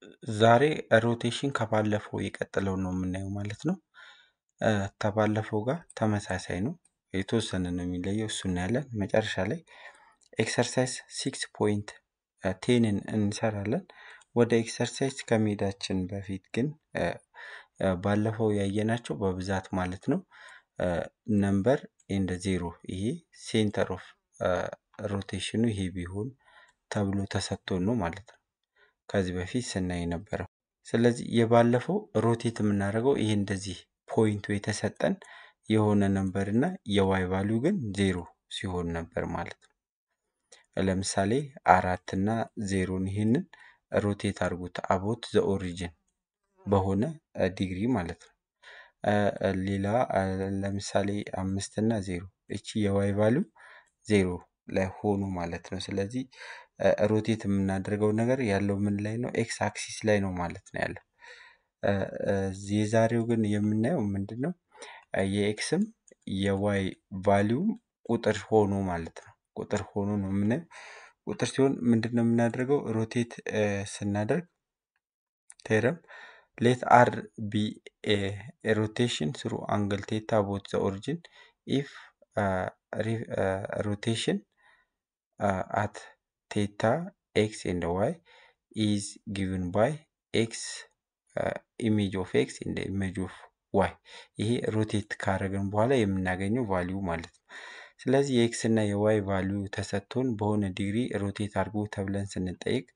ዛሬ ሮቴሽን ከባለፈው የቀጠለውን ነው የምናየው ማለት ነው። እ፣ ከባለፈው ጋር ተመሳሳይ ነው። የተወሰነ ነው የሚለየው። እሱ እናያለን። መጨረሻ ላይ ኤክሰርሳይዝ ሲክስ ፖይንት ቴንን እንሰራለን። ወደ ኤክሰርሳይዝ ከመሄዳችን በፊት ግን እ፣ እ፣ ባለፈው ያየናቸው በብዛት ማለት ነው ነምበር ኤንድ ዜሮ ይሄ ሴንተር ኦፍ ሮቴሽኑ ይሄ ቢሆን ተብሎ ተሰጥቶን ነው ማለት ነው ከዚህ በፊት ስናይ የነበረው። ስለዚህ የባለፈው ሮቴት የምናደርገው ይሄ እንደዚህ ፖይንቱ የተሰጠን የሆነ ነምበር እና የዋይ ቫሊዩ ግን ዜሮ ሲሆን ነበር ማለት ነው። ለምሳሌ አራት እና ዜሮን ይሄንን ሮቴት አድርጉት አቦት ዘ ኦሪጂን በሆነ ዲግሪ ማለት ነው። እ፣ እ፣ ሌላ እ፣ ለምሳሌ አምስት እና ዜሮ እቺ የዋይ ቫሊዩ ዜሮ ላይ ሆኑ ማለት ነው። ስለዚህ እ፣ ሮቴት የምናደርገው ነገር ያለው ምን ላይ ነው? ኤክስ አክሲስ ላይ ነው ማለት ነው ያለው። እ፣ እ፣ የዛሬው ግን የምናየው ምንድን ነው? እ፣ የኤክስም የዋይ ቫሊዩም ቁጥር ሆኖ ማለት ነው። ቁጥር ሆኖ ነው የምናየው። ቁጥር ሲሆን ምንድን ነው የምናደርገው? ሮቴት እ፣ ስናደርግ ቴረም ሌት አር ቢ ሮቴሽን ስሩ አንግል ቴታ ቦት ዘ ኦሪጂን ኢፍ ሮቴሽን አት ቴታ ኤክስ ኤንድ ዋይ ኢዝ ጊቭን ባይ ኤክስ ኢሜጅ ኦፍ ኤክስ ኤንድ ኢሜጅ ኦፍ ዋይ ይሄ ሮቴት ካደረግን በኋላ የምናገኘው ቫሊዩ ማለት ነው። ስለዚህ የኤክስ እና የዋይ ቫሊዩ ተሰጥቶን በሆነ ዲግሪ ሮቴት አድርጎ ተብለን ስንጠይቅ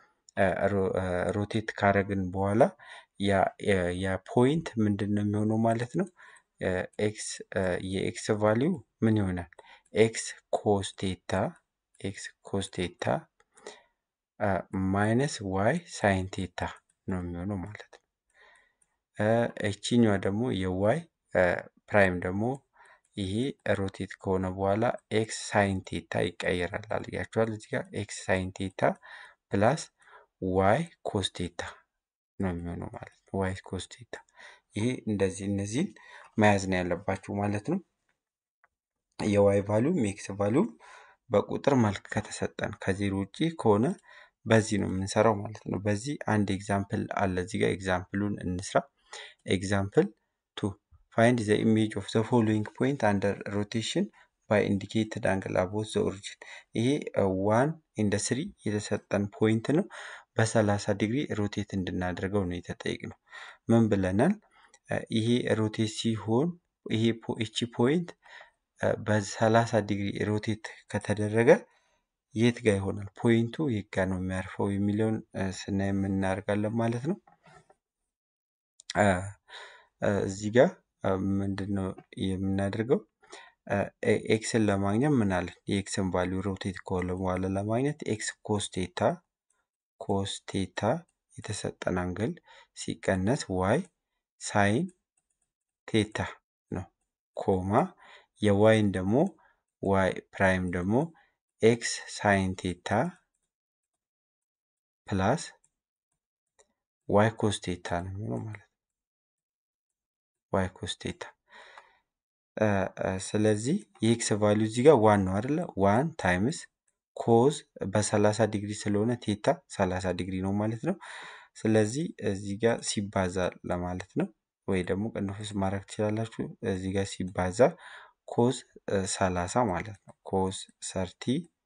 ሮቴት ካረግን በኋላ ያ ያ- ያ ፖይንት ምንድን ነው የሚሆነው ማለት ነው። ኤክስ የኤክስ ቫሊዩ ምን ይሆናል? ኤክስ ኮስቴታ ኤክስ ኮስቴታ ማይነስ ዋይ ሳይን ቴታ ነው የሚሆነው ማለት ነው። እ፣ እቺኛዋ ደግሞ የዋይ ፕራይም ደግሞ ይሄ ሮቴት ከሆነ በኋላ ኤክስ ሳይን ቴታ ይቀየራል አልያቸዋል እዚህ ጋር ኤክስ ሳይን ቴታ ፕላስ ዋይ ኮስቴታ ነው የሚሆነው ማለት ነው። ዋይ ኮስቴታ ይሄ እንደዚህ እነዚህን መያዝ ነው ያለባችሁ ማለት ነው። የዋይ ቫሉም የኤክስ ቫሉም በቁጥር መልክ ከተሰጠን ከዜሮ ውጭ ከሆነ በዚህ ነው የምንሰራው ማለት ነው። በዚህ አንድ ኤግዛምፕል አለ እዚህ ጋር ኤግዛምፕሉን እንስራ። ኤግዛምፕል ቱ ፋይንድ ዘ ኢሜጅ ኦፍ ዘ ፎሎዊንግ ፖይንት አንደር ሮቴሽን ባይ ኢንዲኬትድ አንግል አቦት ዘ ኦሪጂን። ይሄ ዋን ኢንደ ስሪ የተሰጠን ፖይንት ነው። በሰላሳ ዲግሪ ሮቴት እንድናደርገው ነው የተጠየቅነው። ምን ብለናል? እ፣ ይሄ ሮቴት ሲሆን ይሄ ፖ- ይቺ ፖይንት እ፣ በሰላሳ ዲግሪ ሮቴት ከተደረገ የት ጋር ይሆናል? ፖይንቱ የት ጋር ነው የሚያርፈው የሚለውን እ፣ ስናይ የምናደርጋለን ማለት ነው። እ፣ እ፣ እዚህ ጋር እ፣ ምንድን ነው የምናደርገው? እ፣ ኤ- ኤክስን ለማግኘት ምን አለን? የኤክስን ቫሊዩ ሮቴት ከሆነ በኋላ ለማግኘት ኤክስ ኮስቴታ ኮስቴታ የተሰጠን አንግል ሲቀነስ ዋይ ሳይን ቴታ ነው ኮማ የዋይን ደግሞ ዋይ ፕራይም ደግሞ ኤክስ ሳይን ቴታ ፕላስ ዋይ ኮስቴታ ነው የሚሆነው ማለት ነው። ዋይ ኮስቴታ እ፣ እ፣ ስለዚህ የኤክስ ቫሊዩ እዚህ ጋር ዋን ነው አይደለ? ዋን ታይምስ ኮዝ በሰላሳ ዲግሪ ስለሆነ ቴታ ሰላሳ ዲግሪ ነው ማለት ነው። ስለዚህ እዚህ ጋር ሲባዛ ለማለት ነው ወይ ደግሞ ቅንፉስ ማድረግ ትችላላችሁ። እዚህ ጋር ሲባዛ ኮዝ ሰላሳ ማለት ነው። ኮዝ ሰርቲ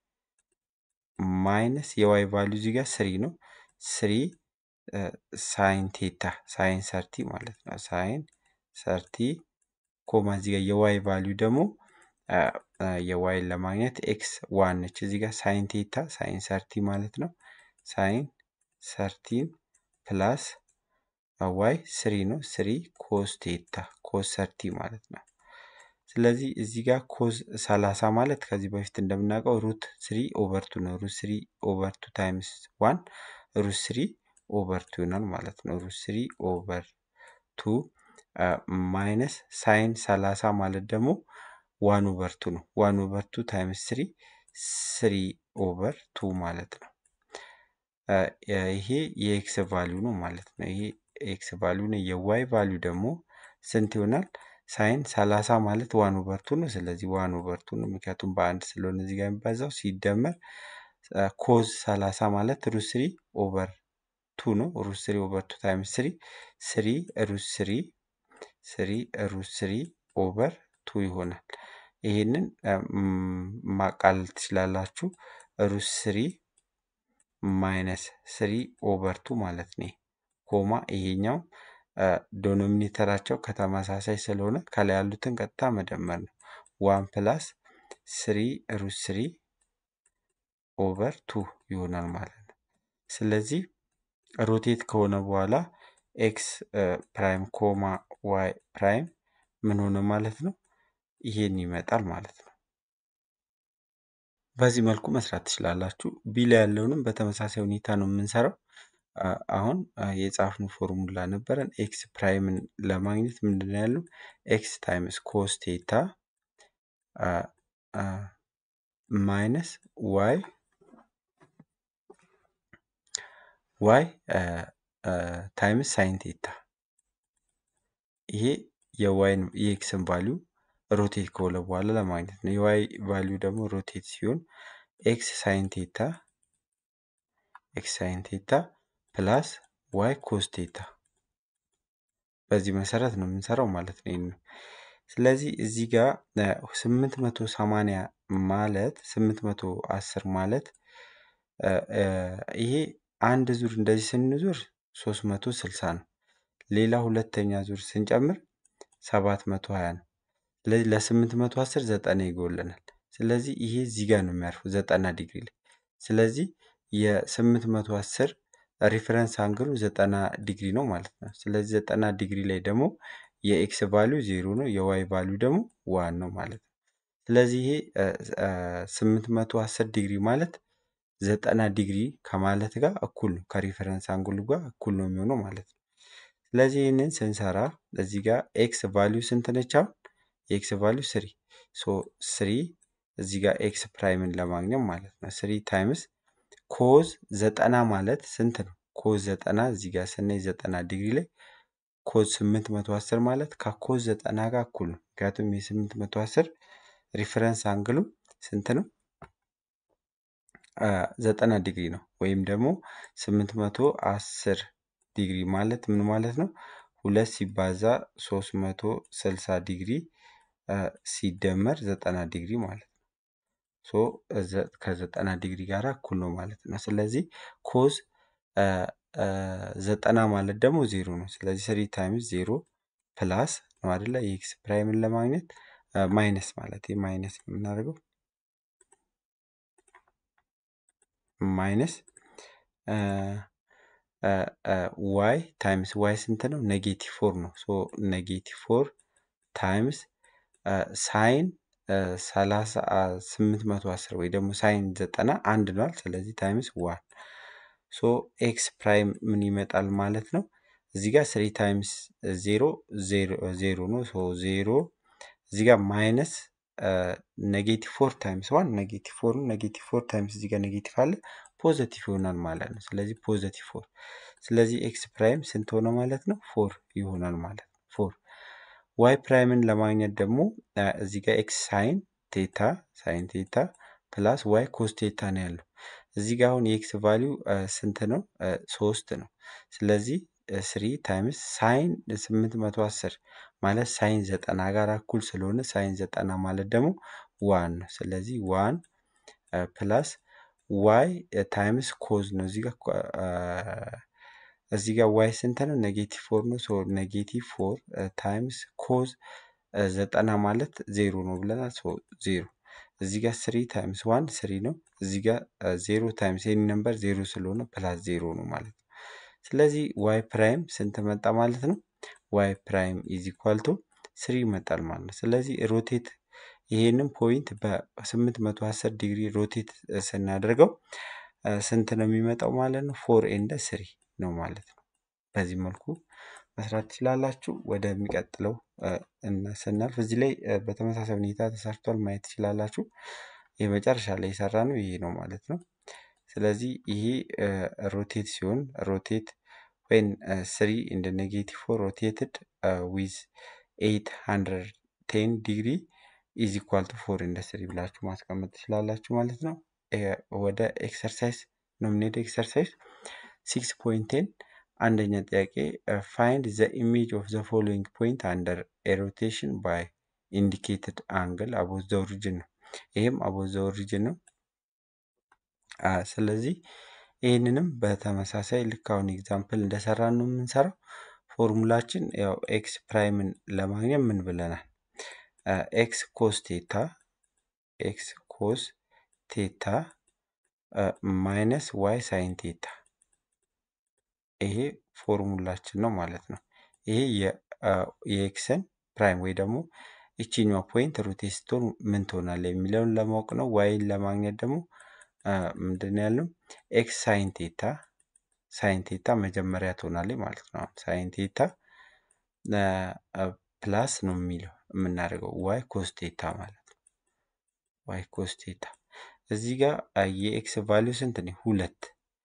ማይነስ የዋይ ቫሊዩ እዚህ ጋር ስሪ ነው። ስሪ ሳይን ቴታ ሳይን ሰርቲ ማለት ነው። ሳይን ሰርቲ ኮማ እዚህ ጋር የዋይ ቫሊዩ ደግሞ አ፣ አ፣ የዋይን ለማግኘት ኤክስ ዋን ነች። እዚህ ጋር ሳይን ቴታ ሳይን ሰርቲ ማለት ነው። ሳይን ሰርቲን ፕላስ ዋይ ስሪ ነው። ስሪ ኮስ ቴታ ኮስ ሰርቲ ማለት ነው። ስለዚህ እዚህ ጋር ኮዝ ሰላሳ ማለት ከዚህ በፊት እንደምናውቀው ሩት ስሪ ኦቨር ቱ ነው። ሩት ስሪ ኦቨር ቱ ታይምስ ዋን ሩት ስሪ ኦቨር ቱ ይሆናል ማለት ነው። ሩት ስሪ ኦቨር ቱ ማይነስ ሳይን ሰላሳ ማለት ደግሞ ዋን ኦቨር ቱ ነው። ዋን ኦቨር ቱ ታይምስ ስሪ ስሪ ኦቨር ቱ ማለት ነው። አ፣ ይሄ የኤክስ ቫሊዩ ነው ማለት ነው። ይሄ ኤክስ ቫሊዩ ነው። የዋይ ቫሊዩ ደግሞ ስንት ይሆናል? ሳይን ሰላሳ ማለት ዋን ኦቨር ቱ ነው። ስለዚህ ዋን ኦቨር ቱ ነው፣ ምክንያቱም በአንድ ስለሆነ እዚህ ጋር የሚባዛው ሲደመር ኮዝ ሰላሳ ማለት ሩት ስሪ ኦቨር ቱ ነው። ሩት ስሪ ኦቨር ቱ ታይምስ ስሪ ስሪ ሩት ስሪ ስሪ ሩት ስሪ ኦቨር ቱ ይሆናል። ይህንን ማቃለል ትችላላችሁ። ሩት ስሪ ማይነስ ስሪ ኦቨር ቱ ማለት ነው። ኮማ ይሄኛው ዶኖሚኔተራቸው ከተመሳሳይ ስለሆነ ከላይ ያሉትን ቀጥታ መደመር ነው። ዋን ፕላስ ስሪ ሩት ስሪ ኦቨር ቱ ይሆናል ማለት ነው። ስለዚህ ሮቴት ከሆነ በኋላ ኤክስ ፕራይም ኮማ ዋይ ፕራይም ምን ሆነ ማለት ነው? ይሄን ይመጣል ማለት ነው። በዚህ መልኩ መስራት ትችላላችሁ። ቢ ላይ ያለውንም በተመሳሳይ ሁኔታ ነው የምንሰራው። አሁን የጻፍነው ፎርሙላ ነበረን። ኤክስ ፕራይምን ለማግኘት ምንድን ነው ያለው? ኤክስ ታይምስ ኮስ ቴታ ማይነስ ዋይ ዋይ ታይምስ ሳይን ቴታ ይሄ የዋይን የኤክስን ቫሊዩ ሮቴት ከሆነ በኋላ ለማግኘት ነው። የዋይ ቫሊዩ ደግሞ ሮቴት ሲሆን ኤክስ ሳይን ቴታ ኤክስ ሳይን ቴታ ፕላስ ዋይ ኮስ ቴታ በዚህ መሰረት ነው የምንሰራው ማለት ነው። ይህን ስለዚህ እዚህ ጋር ስምንት መቶ ሰማንያ ማለት ስምንት መቶ አስር ማለት ይሄ አንድ ዙር እንደዚህ ስንዞር ሶስት መቶ ስልሳ ነው። ሌላ ሁለተኛ ዙር ስንጨምር ሰባት መቶ ሀያ ነው። ስለዚህ ለስምንት መቶ አስር ዘጠና ይጎለናል። ስለዚህ ይሄ እዚህ ጋር ነው የሚያርፈው ዘጠና ዲግሪ ላይ። ስለዚህ የስምንት መቶ አስር ሪፈረንስ አንግሉ ዘጠና ዲግሪ ነው ማለት ነው። ስለዚህ ዘጠና ዲግሪ ላይ ደግሞ የኤክስ ቫሊዩ ዜሮ ነው፣ የዋይ ቫሊዩ ደግሞ ዋን ነው ማለት ነው። ስለዚህ ይሄ ስምንት መቶ አስር ዲግሪ ማለት ዘጠና ዲግሪ ከማለት ጋር እኩል ነው፣ ከሪፈረንስ አንግሉ ጋር እኩል ነው የሚሆነው ማለት ነው። ስለዚህ ይህንን ስንሰራ እዚህ ጋር ኤክስ ቫሊዩ ስንት ነች? አሁን የኤክስ ቫሊዩ ስሪ ሶ ስሪ እዚህ ጋር ኤክስ ፕራይምን ለማግኘት ማለት ነው። ስሪ ታይምስ ኮዝ ዘጠና ማለት ስንት ነው? ኮዝ ዘጠና እዚህ ጋር ስናይ ዘጠና ዲግሪ ላይ ኮዝ ስምንት መቶ አስር ማለት ከኮዝ ዘጠና ጋር እኩል ነው። ምክንያቱም የስምንት መቶ አስር ሪፈረንስ አንግሉ ስንት ነው? ዘጠና ዲግሪ ነው። ወይም ደግሞ ስምንት መቶ አስር ዲግሪ ማለት ምን ማለት ነው? ሁለት ሲባዛ ሶስት መቶ ስልሳ ዲግሪ ሲደመር ዘጠና ዲግሪ ማለት ነው። ሶ ከዘጠና ዲግሪ ጋር እኩል ነው ማለት ነው። ስለዚህ ኮዝ ዘጠና ማለት ደግሞ ዜሮ ነው። ስለዚህ ስሪ ታይምስ ዜሮ ፕላስ ነው አይደለ? የኤክስ ፕራይምን ለማግኘት ማይነስ ማለት ማይነስ ነው የምናደርገው ማይነስ ዋይ ታይምስ ዋይ ስንት ነው? ኔጌቲቭ ፎር ነው። ሶ ኔጌቲቭ ፎር ታይምስ ሳይን ሰላሳ ስምንት መቶ አስር ወይ ደግሞ ሳይን ዘጠና አንድ ነዋል። ስለዚህ ታይምስ ዋን ሶ ኤክስ ፕራይም ምን ይመጣል ማለት ነው? እዚህ ጋር ስሪ ታይምስ ዜሮ ዜሮ ነው። ሶ ዜሮ እዚህ ጋር ማይነስ ኔጌቲቭ ፎር ታይምስ ዋን ኔጌቲቭ ፎር ነው። ኔጌቲቭ ፎር ታይምስ እዚህ ጋር ኔጌቲቭ አለ ፖዘቲቭ ይሆናል ማለት ነው። ስለዚህ ፖዘቲቭ ፎር ስለዚህ ኤክስ ፕራይም ስንት ሆነ ማለት ነው? ፎር ይሆናል ማለት ነው። ፎር ዋይ ፕራይምን ለማግኘት ደግሞ እዚህ ጋር ኤክስ ሳይን ቴታ ሳይን ቴታ ፕላስ ዋይ ኮስ ቴታ ነው ያለው። እዚህ ጋር አሁን የኤክስ ቫሊዩ ስንት ነው? ሶስት ነው። ስለዚህ ስሪ ታይምስ ሳይን ስምንት መቶ አስር ማለት ሳይን ዘጠና ጋር እኩል ስለሆነ ሳይን ዘጠና ማለት ደግሞ ዋን ነው። ስለዚህ ዋን ፕላስ ዋይ ታይምስ ኮዝ ነው። እዚህ ጋር እዚህ ጋር ዋይ ስንት ነው? ኔጌቲቭ ፎር ነው። ሶ ኔጌቲቭ ፎር ታይምስ ኮዝ ዘጠና ማለት ዜሮ ነው ብለናል። ሶ ዜሮ እዚህ ጋር ስሪ ታይምስ ዋን ስሪ ነው። እዚህ ጋር ዜሮ ታይምስ ኤኒ ነምበር ዜሮ ስለሆነ ፕላስ ዜሮ ነው ማለት ነው። ስለዚህ ዋይ ፕራይም ስንት መጣ ማለት ነው? ዋይ ፕራይም ኢዝ ኢኳል ቱ ስሪ ይመጣል ማለት ነው። ስለዚህ ሮቴት ይሄንን ፖይንት በስምንት መቶ አስር ዲግሪ ሮቴት ስናደርገው ስንት ነው የሚመጣው ማለት ነው? ፎር ኤንደ ስሪ ነው ማለት ነው። በዚህ መልኩ መስራት ትችላላችሁ። ወደሚቀጥለው ስናልፍ እዚህ ላይ በተመሳሳይ ሁኔታ ተሰርቷል ማየት ትችላላችሁ። የመጨረሻ ላይ የሰራ ነው ይሄ ነው ማለት ነው። ስለዚህ ይሄ ሮቴት ሲሆን ሮቴት ወይን ስሪ ኢንደ ኔጌቲቭ ፎር ሮቴትድ ዊዝ ኤይት ሀንድረድ ቴን ዲግሪ ኢዝ ኢኳል ቱ ፎር ኢንደ ስሪ ብላችሁ ማስቀመጥ ትችላላችሁ ማለት ነው። ወደ ኤክሰርሳይዝ ነው የምንሄደው። ኤክሰርሳይዝ ሲክስ ፖይንቴን አንደኛ ጥያቄ ፋይንድ ዘ ኢሜጅ ኦፍ ዘ ፎሎዊንግ ፖይንት አንደር ኤሮቴሽን ባይ ኢንዲኬትድ አንግል አቦት ዘ ኦሪጅን ነው። ይህም አቦት ዘ ኦሪጅን ነው። ስለዚህ ይህንንም በተመሳሳይ ልክ አሁን ኤግዛምፕል እንደሰራን ነው የምንሰራው። ፎርሙላችን ያው ኤክስ ፕራይምን ለማግኘት ምን ብለናል? ኤክስ ኮስ ቴታ ኤክስ ኮስ ቴታ ማይነስ ዋይ ሳይን ቴታ ይሄ ፎርሙላችን ነው ማለት ነው። ይሄ የኤክስን ፕራይም ወይ ደግሞ ይችኛዋ ፖይንት ሮቴት ስትሆን ምን ትሆናለች የሚለውን ለማወቅ ነው። ዋይን ለማግኘት ደግሞ ምንድን ነው ያልነው? ኤክስ ሳይን ቴታ ሳይን ቴታ መጀመሪያ ትሆናለች ማለት ነው። ሳይን ቴታ ፕላስ ነው የሚለው የምናደርገው ዋይ ኮስ ቴታ ማለት ነው። ዋይ ኮስ ቴታ እዚህ ጋር የኤክስ ቫሊዩ ስንት ነው? ሁለት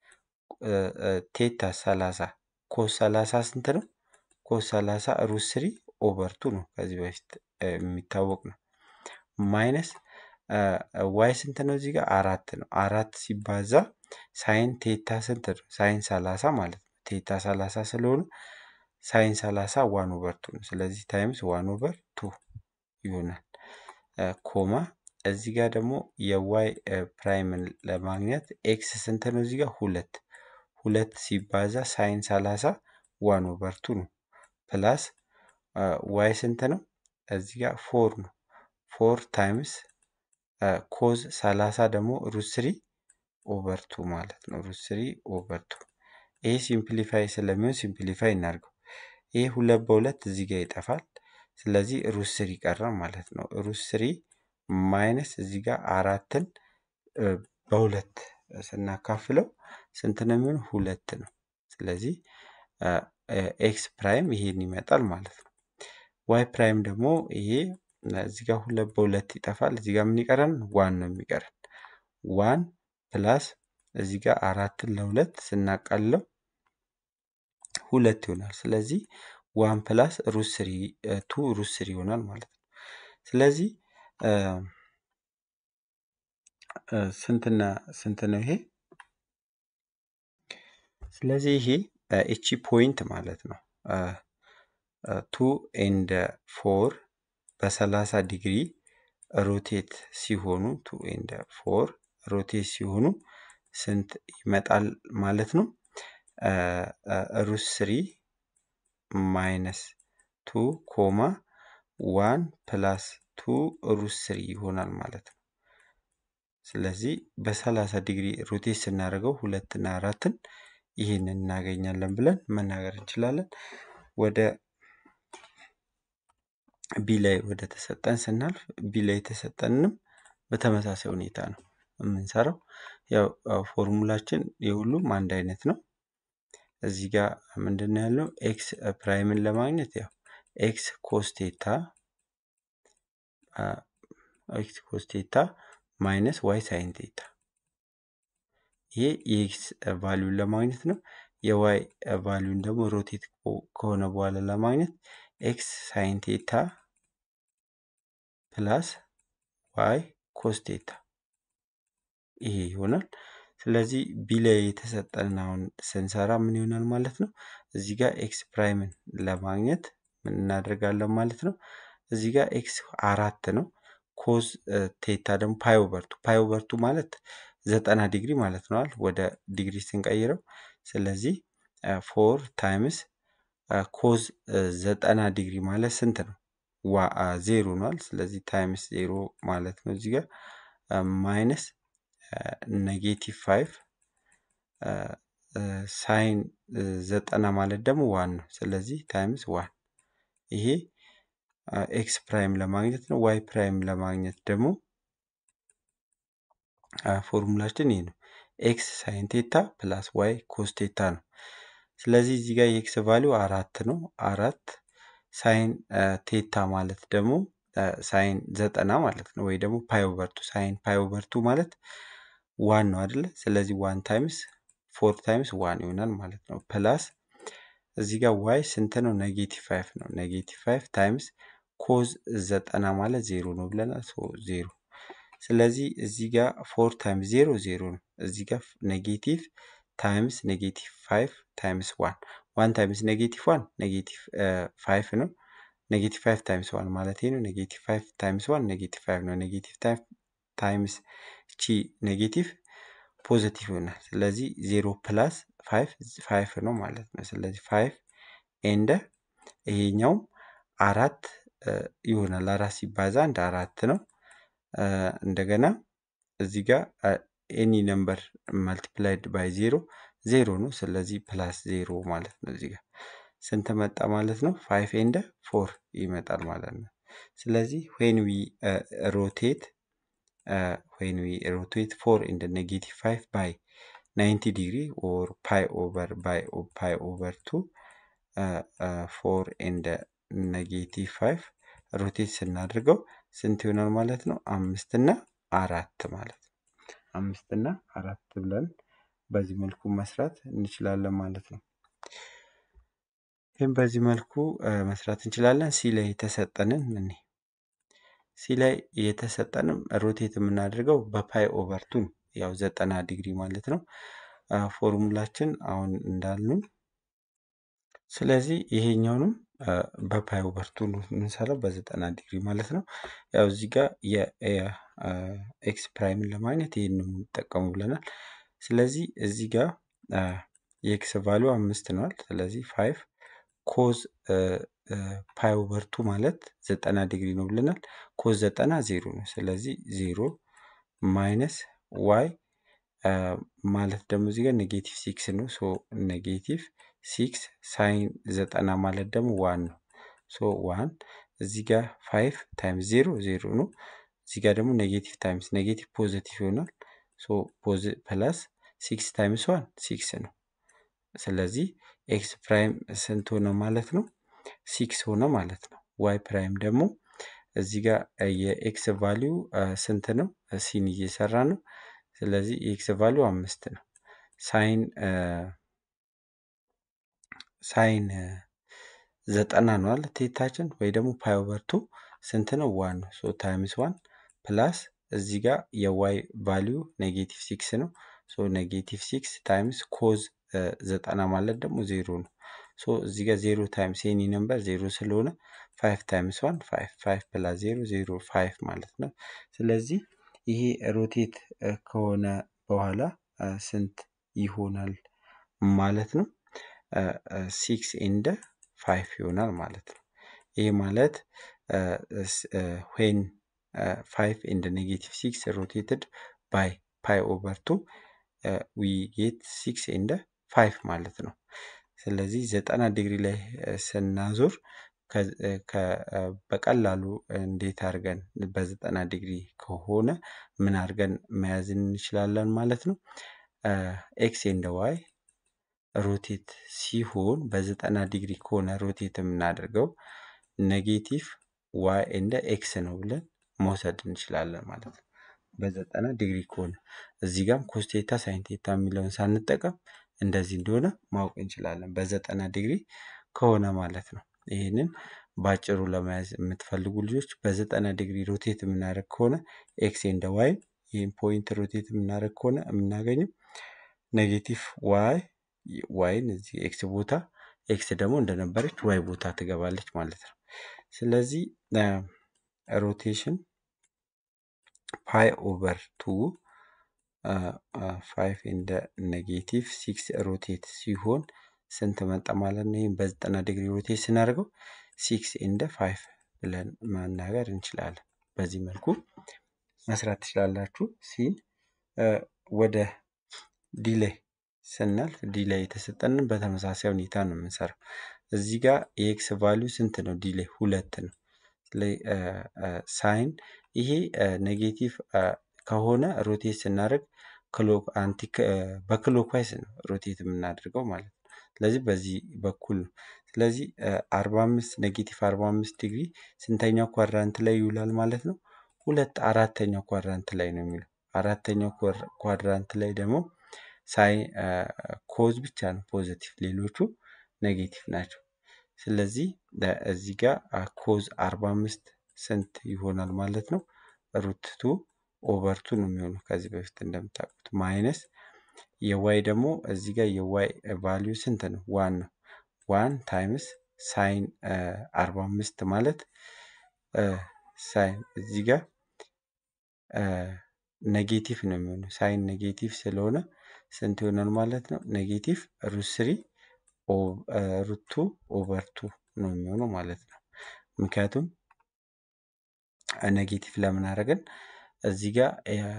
ቴታ ሰላሳ ኮስ ሰላሳ ስንት ነው? ኮስ ሰላሳ ሩት ስሪ ኦቨር ቱ ነው። ከዚህ በፊት የሚታወቅ ነው። ማይነስ ዋይ ስንት ነው? እዚህ ጋር አራት ነው። አራት ሲባዛ ሳይን ቴታ ስንት ነው? ሳይን ሰላሳ ማለት ነው። ቴታ ሰላሳ ስለሆነ ሳይን ሰላሳ ዋን ኦቨር ቱ ነው። ስለዚህ ታይምስ ዋን ኦቨር ቱ ይሆናል። ኮማ እዚህ ጋር ደግሞ የዋይ ፕራይምን ለማግኘት ኤክስ ስንት ነው? እዚህ ጋር ሁለት ሁለት ሲባዛ ሳይን ሰላሳ ዋን ኦቨር ቱ ነው። ፕላስ ዋይ ስንት ነው? እዚህ ጋር ፎር ነው። ፎር ታይምስ ኮዝ ሰላሳ ደግሞ ሩት ስሪ ኦቨር ቱ ማለት ነው። ሩት ስሪ ኦቨር ቱ ይሄ ሲምፕሊፋይ ስለሚሆን ሲምፕሊፋይ እናድርገው። ይሄ ሁለት በሁለት እዚህ ጋር ይጠፋል። ስለዚህ ሩት ስሪ ቀረ ማለት ነው። ሩት ስሪ ማይነስ እዚህ ጋር አራትን በሁለት ስናካፍለው ስንት ነው የሚሆን? ሁለት ነው። ስለዚህ ኤክስ ፕራይም ይሄን ይመጣል ማለት ነው። ዋይ ፕራይም ደግሞ ይሄ እዚህ ጋር ሁለት በሁለት ይጠፋል። እዚህ ጋር ምን ይቀረን? ዋን ነው የሚቀረን። ዋን ፕላስ እዚህ ጋር አራትን ለሁለት ስናቃልለው ሁለት ይሆናል። ስለዚህ ዋን ፕላስ ሩት ስሪ ቱ ሩት ስሪ ይሆናል ማለት ነው። ስለዚህ ስንትና ስንት ነው ይሄ? ስለዚህ ይሄ እቺ ፖይንት ማለት ነው ቱ ኤንድ ፎር በሰላሳ ዲግሪ ሮቴት ሲሆኑ ቱ ኤንድ ፎር ሮቴት ሲሆኑ ስንት ይመጣል ማለት ነው? ሩት ስሪ ማይነስ ቱ ኮማ ዋን ፕላስ ቱ ሩት ስሪ ይሆናል ማለት ነው። ስለዚህ በሰላሳ ዲግሪ ሮቴት ስናደርገው ሁለትና አራትን ይህንን እናገኛለን ብለን መናገር እንችላለን። ወደ ቢ ላይ ወደ ተሰጠን ስናልፍ ቢ ላይ የተሰጠንንም በተመሳሳይ ሁኔታ ነው የምንሰራው። ያው ፎርሙላችን የሁሉም አንድ አይነት ነው። እዚህ ጋር ምንድን ነው ያለው? ኤክስ ፕራይምን ለማግኘት ያው ኤክስ ኮስቴታ ኤክስ ኮስቴታ ማይነስ ዋይ ሳይን ቴታ ይሄ የኤክስ ቫሊዩን ለማግኘት ነው። የዋይ ቫሊዩን ደግሞ ሮቴት ከሆነ በኋላ ለማግኘት ኤክስ ሳይን ቴታ ፕላስ ዋይ ኮስ ቴታ ይሄ ይሆናል። ስለዚህ ቢ ላይ የተሰጠንን አሁን ስንሰራ ምን ይሆናል ማለት ነው? እዚህ ጋር ኤክስ ፕራይምን ለማግኘት ምን እናደርጋለን ማለት ነው? እዚህ ጋር ኤክስ አራት ነው። ኮዝ ቴታ ደግሞ ፓይ ኦቨርቱ ፓይ ኦቨርቱ ማለት ዘጠና ዲግሪ ማለት ነዋል ወደ ዲግሪ ስንቀይረው። ስለዚህ ፎር ታይምስ ኮዝ ዘጠና ዲግሪ ማለት ስንት ነው? ዋ ዜሮ ነዋል። ስለዚህ ታይምስ ዜሮ ማለት ነው እዚህ ጋር ማይነስ ኔጌቲቭ ፋይቭ ሳይን ዘጠና ማለት ደግሞ ዋን ነው። ስለዚህ ታይምስ ዋን ይሄ ኤክስ ፕራይም ለማግኘት ነው። ዋይ ፕራይም ለማግኘት ደግሞ ፎርሙላችን ይሄ ነው። ኤክስ ሳይን ቴታ ፕላስ ዋይ ኮስ ቴታ ነው። ስለዚህ እዚህ ጋር የኤክስ ቫሊው አራት ነው። አራት ሳይን ቴታ ማለት ደግሞ ሳይን ዘጠና ማለት ነው። ወይ ደግሞ ፓይ ኦቨርቱ ሳይን ፓይ ኦቨርቱ ማለት ዋን ነው አይደለ? ስለዚህ ዋን ታይምስ ፎር ታይምስ ዋን ይሆናል ማለት ነው። ፕላስ እዚህ ጋር ዋይ ስንት ነው? ኔጌቲቭ ፋይቭ ነው። ኔጌቲቭ ፋይቭ ታይምስ ኮዝ ዘጠና ማለት ዜሮ ነው ብለናል። ዜሮ ስለዚህ እዚህ ጋር ፎር ታይምስ ዜሮ ዜሮ ነው። እዚህ ጋር ኔጌቲቭ ታይምስ ኔጌቲቭ ፋይቭ ታይምስ ዋን ዋን ታይምስ ኔጌቲቭ ዋን ኔጌቲቭ ፋይቭ ነው። ኔጌቲቭ ፋይቭ ታይምስ ዋን ማለት ነው። ኔጌቲቭ ፋይቭ ታይምስ ዋን ኔጌቲቭ ፋይቭ ነው። ኔጌቲቭ ታይምስ ቺ ኔጌቲቭ ፖዘቲቭ ይሆናል። ስለዚህ ዜሮ ፕላስ ፋይቭ ፋይቭ ነው ማለት ነው። ስለዚህ ፋይቭ ኤንደ ይሄኛውም አራት ይሆናል። አራት ሲባዛ አንድ አራት ነው። እንደገና እዚህ ጋር ኤኒ ነምበር መልቲፕላይድ ባይ ዜሮ ዜሮ ነው። ስለዚህ ፕላስ ዜሮ ማለት ነው። እዚህ ጋር ስንት መጣ ማለት ነው? ፋይቭ ኤንደ ፎር ይመጣል ማለት ነው። ስለዚህ ዌን ዊ ሮቴት ዌን ዊ ሮቴት ፎር ኢን ኔጌቲቭ ፋይቭ ባይ ናይንቲ ዲግሪ ኦር ፓይ ኦቨር ባይ ፓይ ኦቨር ቱ ፎር ኤንድ ኔጌቲቭ ፋይቭ ሮቴት ስናደርገው ስንት ይሆናል ማለት ነው? አምስት እና አራት ማለት ነው። አምስት እና አራት ብለን በዚህ መልኩ መስራት እንችላለን ማለት ነው። ይህም በዚህ መልኩ መስራት እንችላለን። ሲ ላይ የተሰጠንን እኔ ሲ ላይ የተሰጠንም ሮቴት የምናደርገው በፓይ ኦቨርቱ ነው። ያው ዘጠና ዲግሪ ማለት ነው። ፎርሙላችን አሁን እንዳልነው ስለዚህ ይሄኛውንም በፓይ ኦቨርቱ ነው የምንሰራው በዘጠና ዲግሪ ማለት ነው። ያው እዚህ ጋር የኤክስ ፕራይምን ለማግኘት ይህን ነው የምንጠቀሙ ብለናል። ስለዚህ እዚህ ጋር የኤክስ ቫሊዩ አምስት ነዋል። ስለዚህ ፋይቭ ኮዝ ፓይ ኦቨርቱ ማለት ዘጠና ዲግሪ ነው ብለናል። ኮዝ ዘጠና ዜሮ ነው። ስለዚህ ዜሮ ማይነስ ዋይ ማለት ደግሞ እዚህ ጋር ኔጌቲቭ ሲክስ ነው። ሶ ኔጌቲቭ ሲክስ ሳይን ዘጠና ማለት ደግሞ ዋን ነው። ሶ ዋን እዚህ ጋር ፋይቭ ታይምስ ዜሮ ዜሮ ነው። እዚህ ጋር ደግሞ ኔጌቲቭ ታይምስ ኔጌቲቭ ፖዘቲቭ ይሆናል። ሶ ፕላስ ሲክስ ታይምስ ዋን ሲክስ ነው። ስለዚህ ኤክስ ፕራይም ስንት ሆነ ማለት ነው? ሲክስ ሆነ ማለት ነው። ዋይ ፕራይም ደግሞ እዚህ ጋር የኤክስ ቫሊዩ ስንት ነው? ሲን እየሰራ ነው። ስለዚህ የኤክስ ቫሊዩ አምስት ነው። ሳይን ሳይን ዘጠና ነው አለ ቴታችን ወይ ደግሞ ፓይ ኦቨር ቱ ስንት ነው? ዋን ነው። ሶ ታይምስ ዋን ፕላስ እዚህ ጋር የዋይ ቫሊዩ ኔጌቲቭ ሲክስ ነው። ሶ ኔጌቲቭ ሲክስ ታይምስ ኮዝ ዘጠና ማለት ደግሞ ዜሮ ነው። ሶ እዚህ ጋር ዜሮ ታይምስ ኤኒ ነምበር ዜሮ ስለሆነ ፋይቭ ታይምስ ዋን ፋይቭ ፋይቭ ፕላስ ዜሮ ዜሮ ፋይቭ ማለት ነው። ስለዚህ ይሄ ሮቴት ከሆነ በኋላ ስንት ይሆናል ማለት ነው? ሲክስ ኤንደ ፋይቭ ይሆናል ማለት ነው። ይህ ማለት ዌን ፋይቭ ኤንድ ኔጌቲቭ ሲክስ ሮቴትድ ባይ ፓይ ኦቨር ቱ ዊ ጌት ሲክስ ኤንደ ፋይቭ ማለት ነው። ስለዚህ ዘጠና ዲግሪ ላይ ስናዞር በቀላሉ እንዴት አድርገን በዘጠና ዲግሪ ከሆነ ምን አድርገን መያዝ እንችላለን ማለት ነው። ኤክስ ኤንድ ዋይ ሮቴት ሲሆን በዘጠና ዲግሪ ከሆነ ሮቴት የምናደርገው ኔጌቲቭ ዋይ ኤንደ ኤክስ ነው ብለን መውሰድ እንችላለን ማለት ነው። በዘጠና ዲግሪ ከሆነ እዚህ ጋም ኮስቴታ ሳይንቴታ የሚለውን ሳንጠቀም እንደዚህ እንደሆነ ማወቅ እንችላለን። በዘጠና ዲግሪ ከሆነ ማለት ነው። ይህንን በአጭሩ ለመያዝ የምትፈልጉ ልጆች በዘጠና ዲግሪ ሮቴት የምናደርግ ከሆነ ኤክስ ኤንደ ዋይ ይህን ፖይንት ሮቴት የምናደርግ ከሆነ የምናገኘው ኔጌቲቭ ዋይ ዋይን እዚህ ኤክስ ቦታ ኤክስ ደግሞ እንደነበረች ዋይ ቦታ ትገባለች ማለት ነው። ስለዚህ ሮቴሽን ፓይ ኦቨር ቱ ፋይቭ እንደ ኔጌቲቭ ሲክስ ሮቴት ሲሆን ስንት መጣ ማለት ነው? ይህም በዘጠና ዲግሪ ሮቴት ስናደርገው ሲክስ እንደ ፋይቭ ብለን መናገር እንችላለን። በዚህ መልኩ መስራት ትችላላችሁ። ሲን ወደ ዲሌይ ስናልፍ ዲሌይ የተሰጠንን በተመሳሳይ ሁኔታ ነው የምንሰራው። እዚህ ጋር የኤክስ ቫሊዩ ስንት ነው? ዲሌይ ሁለት ነው። ሳይን ይሄ ኔጌቲቭ ከሆነ ሮቴት ስናደርግ በክሎክዋይስ ነው ሮቴት የምናደርገው ማለት ነው። ስለዚህ በዚህ በኩል ነው። ስለዚህ አርባ አምስት ኔጌቲቭ አርባ አምስት ዲግሪ ስንተኛው ኳድራንት ላይ ይውላል ማለት ነው? ሁለት አራተኛው ኳድራንት ላይ ነው የሚውለው። አራተኛው ኳድራንት ላይ ደግሞ ሳይ ኮዝ ብቻ ነው ፖዘቲቭ፣ ሌሎቹ ኔጌቲቭ ናቸው። ስለዚህ እዚህ ጋር ኮዝ አርባ አምስት ስንት ይሆናል ማለት ነው? ሩት ቱ ኦቨር ቱ ነው የሚሆነው ከዚህ በፊት እንደምታውቁት ማይነስ የዋይ ደግሞ እዚህ ጋር የዋይ ቫሊዩ ስንት ነው? ዋን ነው። ዋን ታይምስ ሳይን አርባ አምስት ማለት ሳይን እዚህ ጋር ኔጌቲቭ ነው የሚሆነው። ሳይን ኔጌቲቭ ስለሆነ ስንት ይሆናል ማለት ነው? ኔጌቲቭ ሩት ስሪ ሩት ቱ ኦቨር ቱ ነው የሚሆነው ማለት ነው። ምክንያቱም ኔጌቲቭ ለምን አደረግን? እዚህ ጋር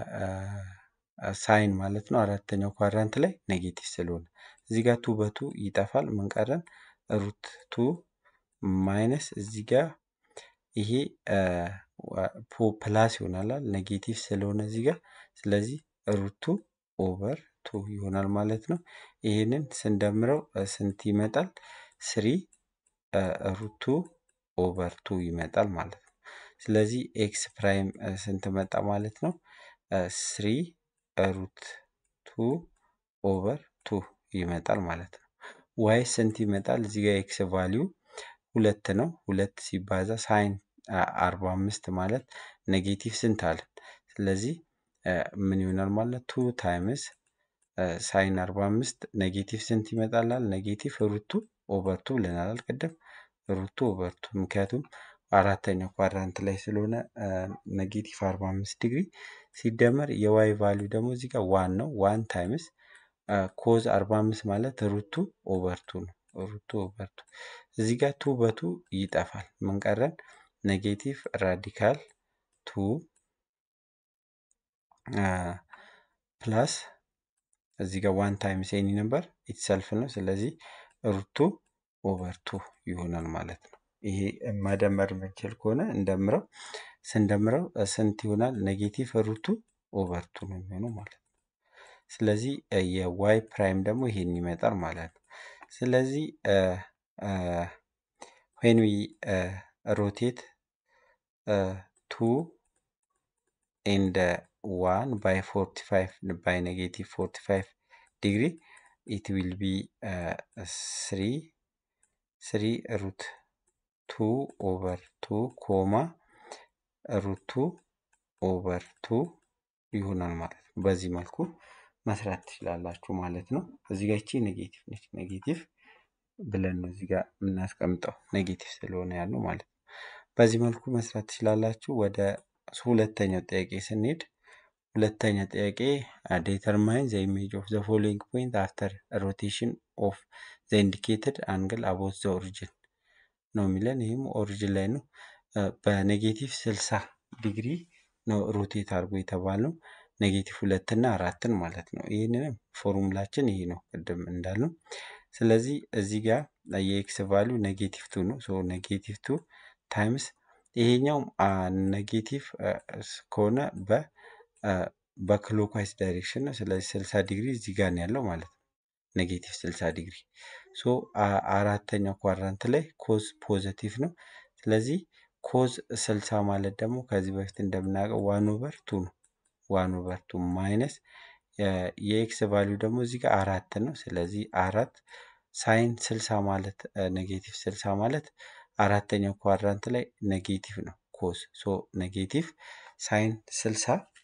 ሳይን ማለት ነው አራተኛው ኳድራንት ላይ ኔጌቲቭ ስለሆነ እዚህ ጋር ቱ በቱ ይጠፋል። ምን ቀረን? ሩት ቱ ማይነስ እዚህ ጋር ይሄ ፕላስ ይሆናል ኔጌቲቭ ስለሆነ እዚህ ጋር ስለዚህ ሩቱ ኦቨር ቱ ይሆናል ማለት ነው። ይህንን ስንደምረው ስንት ይመጣል? ስሪ ሩቱ ኦቨር ቱ ይመጣል ማለት ነው። ስለዚህ ኤክስ ፕራይም ስንት መጣ ማለት ነው? ስሪ ሩት ቱ ኦቨር ቱ ይመጣል ማለት ነው። ዋይ ስንት ይመጣል? እዚህ ጋር ኤክስ ቫሊዩ ሁለት ነው። ሁለት ሲባዛ ሳይን አርባ አምስት ማለት ኔጌቲቭ ስንት አለን? ስለዚህ ምን ይሆናል ማለት ቱ ታይምስ ሳይን አርባ አምስት ኔጌቲቭ ስንት ይመጣላል? ኔጌቲቭ ሩቱ ኦቨርቱ ብለናል ቅድም ሩቱ ኦቨርቱ ምክንያቱም አራተኛው ኳድራንት ላይ ስለሆነ ኔጌቲቭ አርባ አምስት ዲግሪ ሲደመር የዋይ ቫሊዩ ደግሞ እዚህ ጋር ዋን ነው። ዋን ታይምስ ኮዝ አርባ አምስት ማለት ሩቱ ኦቨርቱ ነው። ሩቱ ኦቨርቱ እዚህ ጋር ቱ በቱ ይጠፋል። ምን ቀረን? ኔጌቲቭ ራዲካል ቱ ፕላስ እዚህ ጋር ዋን ታይምስ ኤኒ ነበር ኢትሰልፍ ነው። ስለዚህ ሩቱ ኦቨር ቱ ይሆናል ማለት ነው። ይሄ መደመር የምንችል ከሆነ እንደምረው ስንደምረው ስንት ይሆናል? ኔጌቲቭ ሩቱ ኦቨር ቱ ነው የሚሆነው ማለት ነው። ስለዚህ የዋይ ፕራይም ደግሞ ይሄን ይመጣል ማለት ነው። ስለዚህ ዌን ዊ ሮቴት ቱ ኤንድ ዋን ባይ ፎርቲ ፋይቭ ባይ ኔጌቲቭ ፎርቲ ፋይቭ ዲግሪ ኢት ዊል ቢ ስሪ ስሪ ሩት ቱ ኦቨር ቱ ኮማ ሩት ቱ ኦቨር ቱ ይሆናል ማለት ነው። በዚህ መልኩ መስራት ትችላላችሁ ማለት ነው። እዚህ ጋር ይቺ ኔጌቲቭ ነች። ኔጌቲቭ ብለን ነው እዚህ ጋር የምናስቀምጠው ኔጌቲቭ ስለሆነ ያለው ማለት ነው። በዚህ መልኩ መስራት ትችላላችሁ። ወደ ሁለተኛው ጥያቄ ስንሄድ ሁለተኛ ጥያቄ ዴተርማይን ዘ ኢሜጅ ኦፍ ዘ ፎሎዊንግ ፖይንት አፍተር ሮቴሽን ኦፍ ዘ ኢንዲኬትድ አንግል አቦት ዘ ኦሪጅን ነው የሚለን። ይህም ኦሪጅን ላይ ነው። በኔጌቲቭ ስልሳ ዲግሪ ነው ሮቴት አድርጎ የተባለው ኔጌቲቭ ሁለት እና አራትን ማለት ነው። ይህንንም ፎርሙላችን ይሄ ነው ቅድም እንዳልነው። ስለዚህ እዚህ ጋር የኤክስ ቫሊዩ ኔጌቲቭ ቱ ነው። ሶ ኔጌቲቭ ቱ ታይምስ ይሄኛው ኔጌቲቭ ከሆነ በ በክሎክዋይዝ ዳይሬክሽን ነው። ስለዚህ ስልሳ ዲግሪ እዚህ ጋር ነው ያለው ማለት ነው። ኔጌቲቭ ስልሳ ዲግሪ ሶ አራተኛው ኳድራንት ላይ ኮዝ ፖዘቲቭ ነው። ስለዚህ ኮዝ ስልሳ ማለት ደግሞ ከዚህ በፊት እንደምናውቀው ዋን ኦቨር ቱ ነው። ዋን ኦቨር ቱ ማይነስ የኤክስ ቫሊዩ ደግሞ እዚህ ጋር አራት ነው። ስለዚህ አራት ሳይን ስልሳ ማለት ኔጌቲቭ ስልሳ ማለት አራተኛው ኳድራንት ላይ ኔጌቲቭ ነው ኮዝ ሶ ኔጌቲቭ ሳይን ስልሳ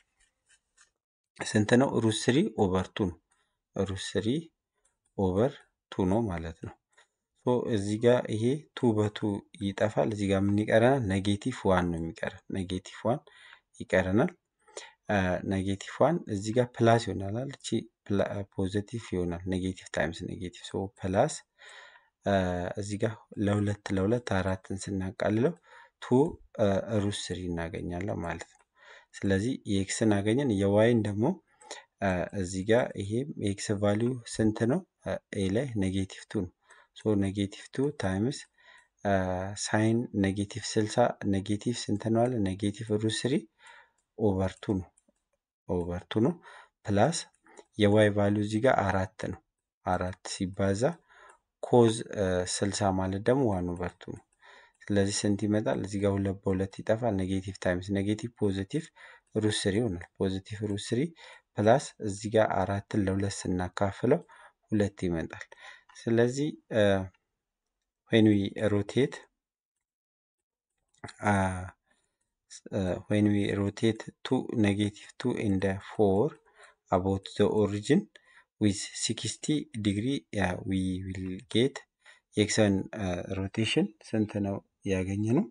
ስንት ነው? ሩት ስሪ ኦቨር ቱ ነው። ሩት ስሪ ኦቨር ቱ ነው ማለት ነው። ሶ እዚህ ጋር ይሄ ቱ በቱ ይጠፋል። እዚህ ጋር ምን ይቀረናል? ኔጌቲቭ ዋን ነው የሚቀረን። ኔጌቲቭ ዋን ይቀረናል። ኔጌቲቭ ዋን እዚህ ጋር ፕላስ ይሆናል። እቺ ፖዘቲቭ ይሆናል። ኔጌቲቭ ታይምስ ኔጌቲቭ ሶ ፕላስ እዚህ ጋር ለሁለት ለሁለት አራትን ስናቃልለው ቱ ሩት ስሪ እናገኛለን ማለት ነው። ስለዚህ የኤክስን አገኘን። የዋይን ደግሞ እዚህ ጋር ይሄም የኤክስ ቫሊዩ ስንት ነው? ኤ ላይ ኔጌቲቭ ቱ ነው። ሶ ኔጌቲቭ ቱ ታይምስ ሳይን ኔጌቲቭ ስልሳ ኔጌቲቭ ስንት ነው አለ? ኔጌቲቭ ሩት ስሪ ኦቨር ቱ ነው ኦቨር ቱ ነው ፕላስ የዋይ ቫሊዩ እዚህ ጋር አራት ነው። አራት ሲባዛ ኮዝ ስልሳ ማለት ደግሞ ዋን ኦቨር ቱ ነው። ስለዚህ ስንት ይመጣል? እዚህ ጋር ሁለት በሁለት ይጠፋል። ኔጌቲቭ ታይምስ ኔጌቲቭ ፖዚቲቭ ሩት ስሪ ይሆናል። ፖዚቲቭ ሩት ስሪ ፕላስ እዚህ ጋር አራትን ለሁለት ስናካፍለው ሁለት ይመጣል። ስለዚህ ዌን ዊ ሮቴት ዌን ዊ ሮቴት ቱ ኔጌቲቭ ቱ ኢንደ ፎር አባውት ዘ ኦሪጂን ዊዝ ሲክስቲ ዲግሪ ዊ ዊል ጌት የኤክስን ሮቴሽን ስንት ነው ያገኘ ነው?